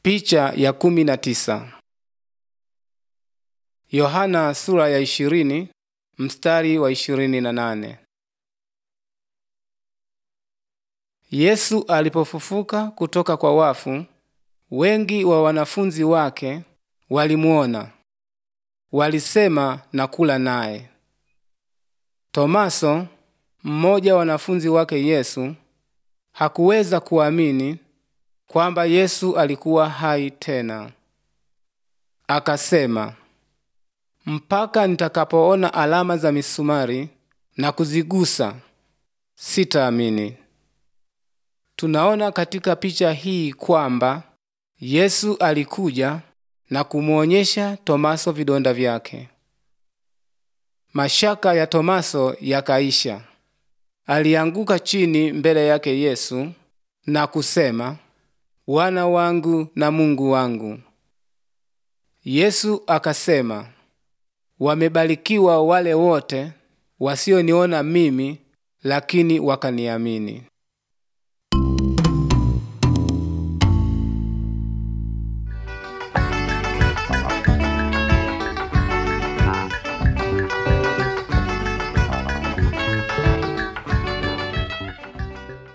Picha ya kumi na tisa. Yohana sura ya ishirini mstari wa ishirini na nane. Yesu alipofufuka kutoka kwa wafu, wengi wa wanafunzi wake walimuona, walisema na kula naye. Tomaso, mmoja wa wanafunzi wake Yesu, hakuweza kuamini kwamba Yesu alikuwa hai tena. Akasema, mpaka nitakapoona alama za misumari na kuzigusa, sitaamini. Tunaona katika picha hii kwamba Yesu alikuja na kumwonyesha Tomaso vidonda vyake. Mashaka ya Tomaso yakaisha. Alianguka chini mbele yake Yesu na kusema, Bwana wangu na Mungu wangu. Yesu akasema, wamebarikiwa wale wote wasioniona mimi, lakini wakaniamini.